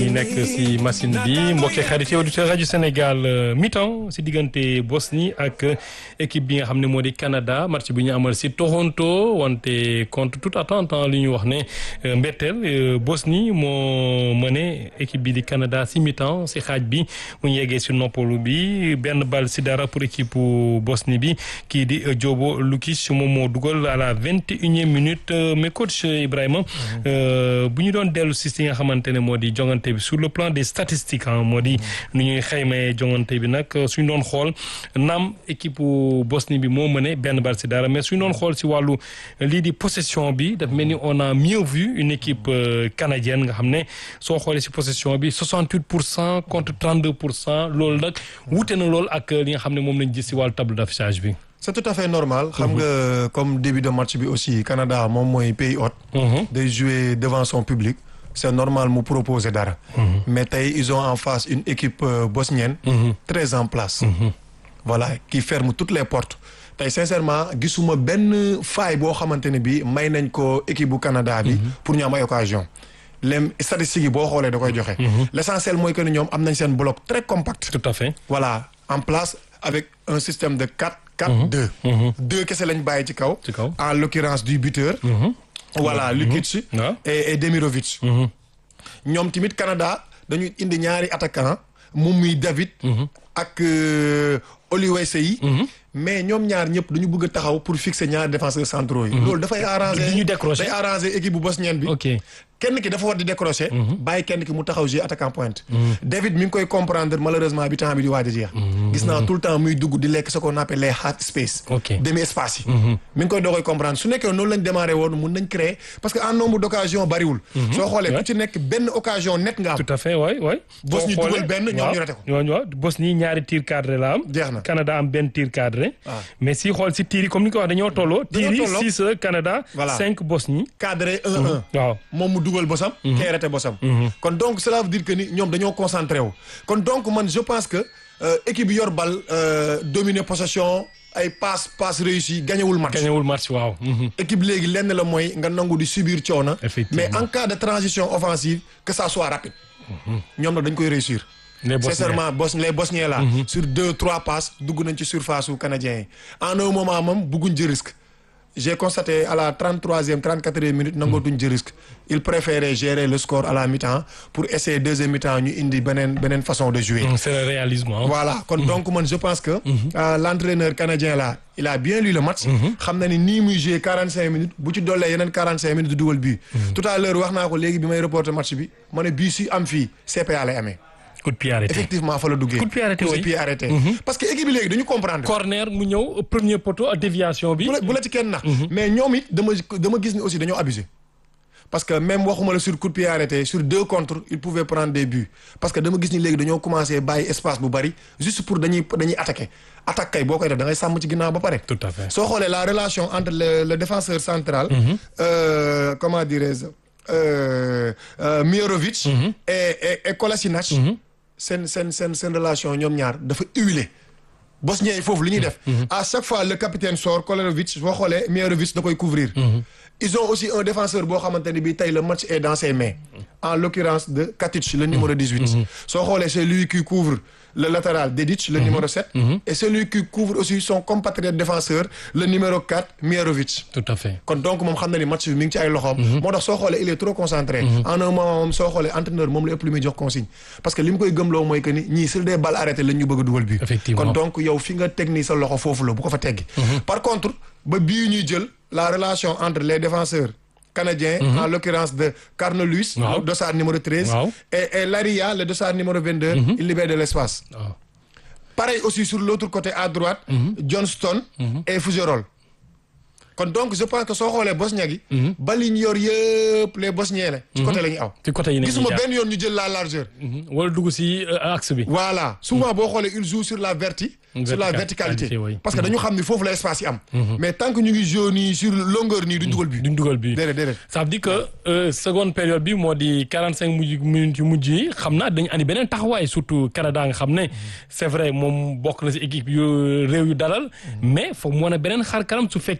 nekk si machine bi mbokki xarit auditeur rajo Sénégal mi-temps si diggante Bosnie ak équipe bi nga xam ne moo di Canada match bi ñu amal si Toronto wante contre toute attente li ñu wax ne mbetteel Bosnie moo mëne équipe bi di Canada si mi-temps si xaaj bi mu ñu yeggee si noppalu bi benn bal si dara pour équipe Bosnie bi kii di Jobo Lukic moom moo dugal à la vingt et unième minute mais coach Ibrahima bu ñu doon dellu si si nga xamante ne moo di jongante bi sur le plan des statistiques ah moo di nu ñuy xaymee jongante bi nag suñ doon xool naam équipe Bosnie bi moo mëne benn bal si dara mais suñ doon xool si wàllu lii di possession bi daf mel ni on a mieux vu une équipe canadienne nga xam ne soo xoolee si possession bi 68 pour cent contre 32 pour cent loolu nag wute na lool ak li nga xam ne moom lañ gis si wàllu tableau d'affichage bi. c'est tout à fait normal. xam nga comme début de match bi aussi Canada moom mooy pays hôte. day jouer devant son public. c'est normal mu proposer dara. mais tey ils ont en face une équipe bosnienne. très en place. voilà qui ferme toutes les portes. tey sincèrement gisuma benn faille boo xamante ne bi may nañ ko équipe bu Canada bi. pour ñu am ay occasion les statistiques yi boo xoolee da koy joxe. l'essentiel mooy que ni ñoom am nañ seen bloc très compact. tout à fait. voilà en place avec un système de quatre. 4 2. deux kese lañ bàyyi ci kaw. ci kaw en l'occurrence du buteur. voilà Lukic. et et Demirovic. ñoom tamit Canada dañuy indi ñaari attaquant moom muy David. ak Olivier Sey. mais ñoom ñaar ñëpp dañu bëgg a taxaw pour fixer ñaari défenseurs centraux yi. loolu dafay arranger ñu décrocher day arranger équipe bu bosnienne bi. ok kenn ki dafa war di décrocher. bàyyi kenn ki mu taxaw jouer attaquant pointe. David mi ngi koy comprendre malheureusement bi temps bi di waaj a jeex. gis naa tout le temps muy dugg di lekk ce qu'on appelle les half space. ok demi espace yi. mi ngi koy doo koy comprendre su nekkee noonu lañ démarré woon mun nañ créer parce que en nombre d'occasion bariwul. soo xoolee ku ci nekk benn occasion net nga am. tout à fait waay waay. Bosnie dugal benn ñoom ñu raté ko. ñooñu waaw Bosnie ñaari tir cadré la am. jeex na Canada am benn tir cadré. mais si xool si tir yi comme ni ko wax dañoo tolloo. dañoo tir tolloo yi 6 Canada. Voilà. 5 Bosnie. cadré 1-1. waaw moom mu dugal bosam. kay raté bosam. kon donc cela veut dire que ni ñoom dañoo concentré wu. kon donc man je pense que euh, équipe bi yor bal euh, dominer possession ay passe passe réussi gañewul match. gañewul match waaw. équipe léegi lenn la mooy nga nangu di subir coono. Effectivement. mais en cas de transition offensive que ça soit rapide. ñoom nag dañ koy réussir. les Bosniens sincèrement bos les Bosniens là. sur deux trois passes dugg nañ ci surface su canadiens yi. en un moment moom bugguñ jël risque. j'ai constaté à la 33e 34e minute nangootuñ jël risque. ils préféraient gérer le score à la mi-temps pour essayer deuxième mi-temps ñu indi beneen beneen façon de jouer. c'est le réalisme ah. voilà kon donc man je pense que. euh, l'entraîneur canadien là il a bien lu le match. xam na ni nii muy jouer 45 minutes bu ci dollee yeneen 45 minutes du dugal bii. tout à l'heure wax naa ko léegi bi may reporter match bi ma ne bii si am fii CPA lay amee. coup de pied arrêté. effectivement fa la duggee. Coup de pied arrêté, Coup de oui. pied arrêté. parce que équipe bi léegi dañu comprendre. corner mu ñëw premier poteau déviation bi. bu la bu la ci kenn nax. mais ñoom it dama dama gis ni aussi dañoo abusé. parce que même waxuma la sur coup de pied arrêté sur deux contre ils pouvaient prendre des buts parce que dama gis ni léegi dañoo commencé bàyyi espace bu bari juste pour dañuy dañuy attaquer attaque kay boo koy def da ngay sàmm ci ginnaaw ba pare. tout à fait. soo xoolee la relation entre le le défenseur central. euh, comment dirais-je euh, euh, Mirovic. et et et Kolasinac. seen seen seen seen relation ñoom ñaar dafa huilé. Bosniens yi foofu li ñuy def. à chaque fois le capitaine sort Kolerovic boo xoolee Mirovic da koy couvrir. ils ont aussi un défenseur boo xamante ne bii tey le match est dans ses mains. en l'occurrence de Katic le numéro 18. soo xoolee c'est lui qui couvre le latéral Dedic le numéro 7. et celui qui couvre aussi son compatriote défenseur le numéro 4 Mirovic. tout à fait. kon donc moom xam na ni match bi mi ngi ci ay loxoom. moo tax soo xoolee il est trop concentré. en un moment moom soo xoolee entraîneur moom la ëpp lu muy jox consigne. parce que li mu koy gëmloo mooy que ni ñii sur des balles arrêtées lañ ñu bëgg a dugal bi. Effectivement. kon donc yow fi nga teg nii sa loxo foofu la bu ko fa teggi. par contre ba bii ñuy jël la relation entre les défenseurs canadiens. en l'occurrence de Carnot-Lewis. Waaw. le dossard numéro 13. Waaw. et et Laria le dossard numéro 22. il libère de l'espace. waaw. pareil aussi sur l'autre côté à droite. Johnston. et Fougerolles. kon donc je pense que soo xoolee Bosnie gi. bal yi ñu yor yëpp les Bosniens la. ci côté la ñuy aw. ci côté yi nañuy gisuma jaar. benn yoon ñu jël la largeur. Mhm. wala dugg si euh, axe bi. voilà souvent boo xoolee il joue sur la verti. sur la Verticalité, verticalité. oui. parce que dañu xam ni foofu la espace yi am. mais tant que ñu ngi joué nii sur longueur nii duñ dugal bi. duñ dugal bi. déedéet déedéet. ça veut dire que euh, seconde période bi moo di 45 mujj minutes yu mujj yi xam naa dañu andi beneen taxawaay surtout Canada nga xam ne c'est vrai moom bokk na si équipe yu réew yu dalal mais foog mu wane beneen xar kanam su fekkee bëgg na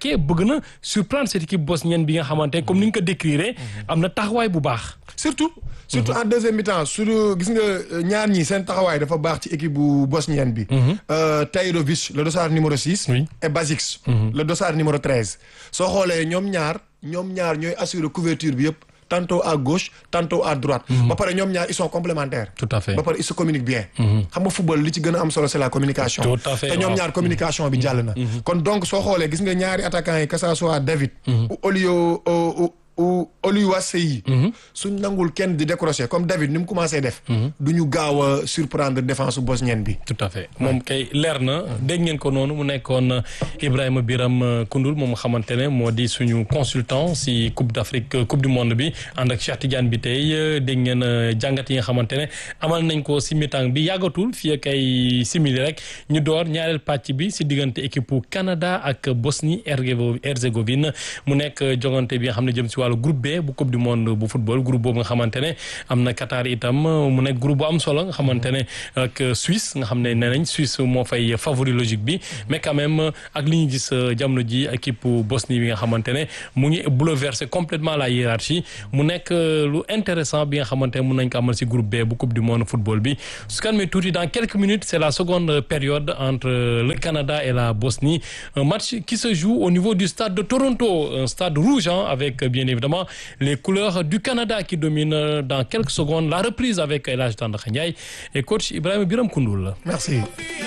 gën a surprendre cette équipe bosnienne bi nga xamante ne comme ni nga ko décrire am na taxawaay bu baax. surtout surtout en deuxième mi-temps su gis nga ñaar ñi seen taxawaay dafa baax ci équipe bu bosnienne bi. Tahirovic le dossard numéro six. Oui. et Basic. le dossard numéro treize. soo xoolee ñoom ñaar ñoom ñaar ñooy assurer couverture bi yëpp tantôt à gauche tantôt à droite. ba pare ñoom ñaar ils sont complémentaires. tout à fait ba pare ils se communiquent bien. xam nga football li ci gën a am solo c'est la communication. Tout à fait, te ñoom waaw. ñaar communication bi jàll na. kon donc soo xoolee gis nga ñaari attaquants yi que ça soit David. ou Olio ou ou Oluwaseyi. suñ nangul kenn di décrocher comme David ni mu commencé def. du ñu gaaw a surprendre défense bosnienne bi. tout à fait moom kay leer na dégg ngeen ko noonu mu nekkoon Ibrahima Biram Koundoul moom xamante ne moo di suñu consultant si Coupe d'Afrique Coupe du monde bi ànd ak Cheikh Tidiane bi tey dégg ngeen jàngat yi nga xamante ne amal nañ ko si mi-temps bi yàggatul fii ak ay simili rek ñu door ñaareel pàcc bi si diggante équipe Canada ak Bosnie Herzégovine mu nekk jogante bi nga xam ne jëm si wàllu groupe B bu Coupe du monde bu football groupe boobu nga xamante ne am na Qatar itam mu nekk groupe bu am solo nga xamante ne ak Suisse nga xam ne nee nañ Suisse moo fay favori logique bi mais quand même ak li ñu gis jamono ji équipe Bosnie bi nga xamante ne mu ngi bouleverser complètement la hiérarchie mu nekk lu intéressant bi nga xamante ne mun nañ ko amal si groupe B bu Coupe du monde football bi su kan tuuti dans quelques minutes c'est la seconde période entre le Canada et la Bosnie un match qui se joue au niveau du stade de Toronto un stade rouge hein, avec bien évidemment les couleurs du Canada qui dominent dans quelques secondes la reprise avec El Hadj Tandakha Ndiaye et coach Ibrahima Biram Koundoul merci.